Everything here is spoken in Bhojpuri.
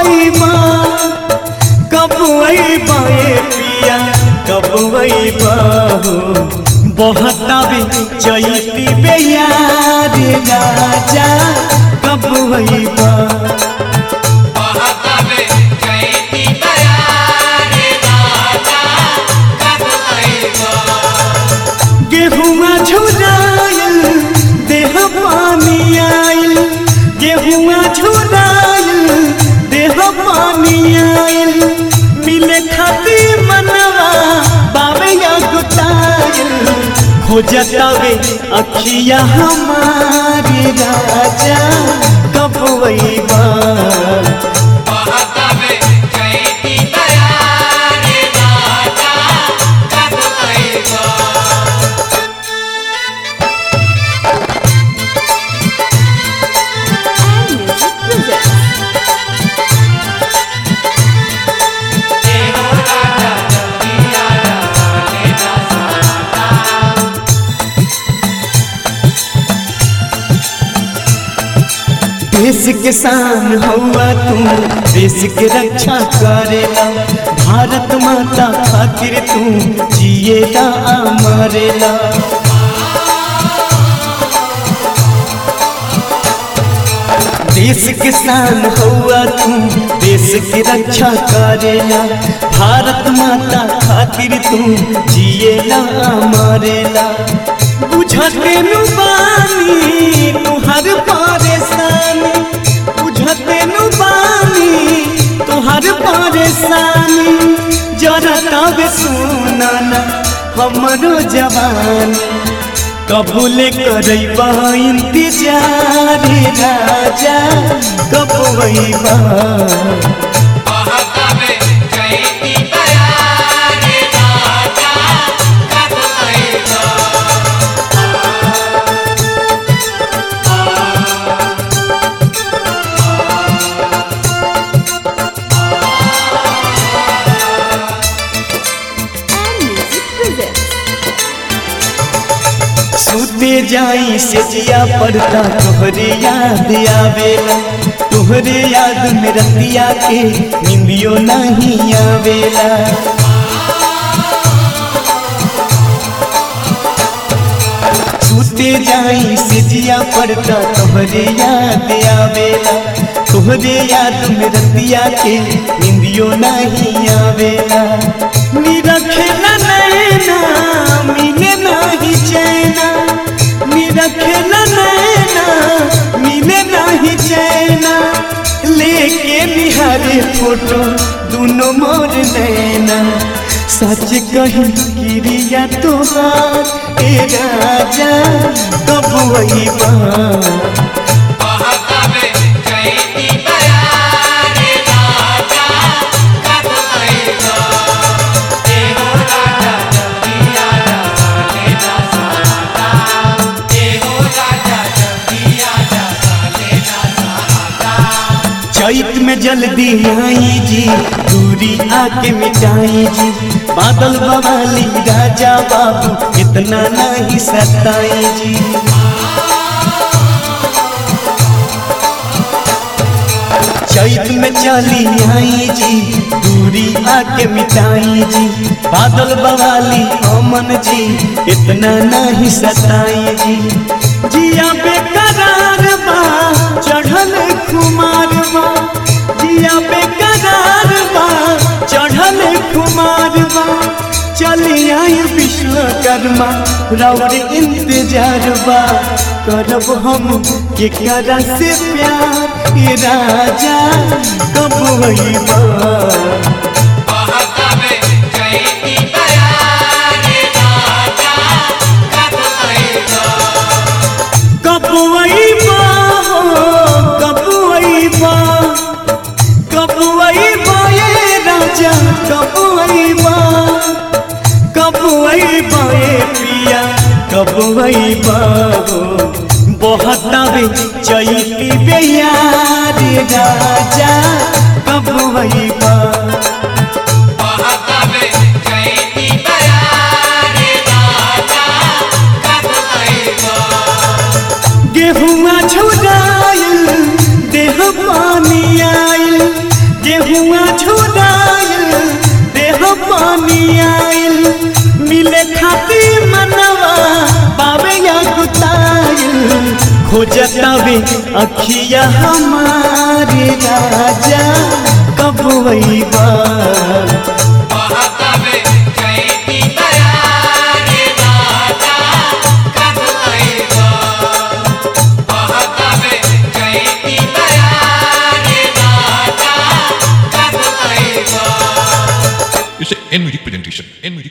अइबा कब अइबा ए पिया कब अइबा हो बहतावे चैती बेयार राजा कब अइबा बहतावे चैती बयार राजा कब अइबा गेहुआ झुरायल देह पानी आयल गेहुआ झुरायल देह पानी आयल मिले खाती मनवा बावे या गुतायल खोजतावे अखिया हमारे राजा कब वैबा बहतावे चैती बयार राजा कब अइबा and music presents. देश के शान हुआ तू देश के रक्षा करेला भारत माता खातिर तू जिएला आ मरेला देश के शान हुआ तू देश की रक्षा करेला भारत माता खातिर तू जिएला आ मरेला बुझते नु बानी तुहर परेशानी बुझते नु बानी तुहर परेशानी जरा तब सुनाना हमरो जवानी कबूल करैबा इंतजार राजा कब वैबा बहतावे चैती बयार राजा कब अइबा And music presents. सुते जाई से जिया पड़ता तोहरे याद आवेला तोहरे याद में रतिया के निंदियो नहीं आवेला सुते जाई से जिया पड़ता तोहरे याद आवेला तोहरे याद में रतिया के निंदियो नहीं आवेला मेरा खेला नैना मिले नहीं चैना मेरा खेला नैना मिले नहीं चैना लेके निहारे फोटो दोनों मोर नैना सच कही क्रिया तोहार ए राजा कब वही बहतावे चैती बयार राजा कब अइबा एहो राजा जल्दी आजा साले ना सहाता एहो राजा जल्दी आजा साले ना सहाता चैत में जल्दी आई जी दूरी आके मिटाई जी बादल बवाली राजा बाबू इतना नहीं सताई जी चैत में चली आई जी दूरी आके मिटाई जी बादल बवाली अमन जी इतना नहीं सताई जी जिया बेकरार बा चढ़ल खुमार बा जिया बेकरार बा चढ़ल खुमार बा चली आई विश्वकर्मा रौर इंतजार बा करब हम के करा से प्यार ये राजा कब वहीबा बहतावे चैती बयार राजा कब अइबा कब वहीबा हो कब वहीबा कब वहीबा ये राजा कब वहीबा कब वहीबा ये पिया कब वहीबा हो बहतावे चैती बेयार राजा कब वहीबा बहतावे चैती बयार राजा कब अइबा गेहुआ झुरायल देह पानी आयल खोजतावे अखिया हमारे राजा कब वहीबा बहतावे चैती बयारे राजा कब आएगा बहतावे चैती बयारे राजा कब आएगा It's an N music presentation. N music.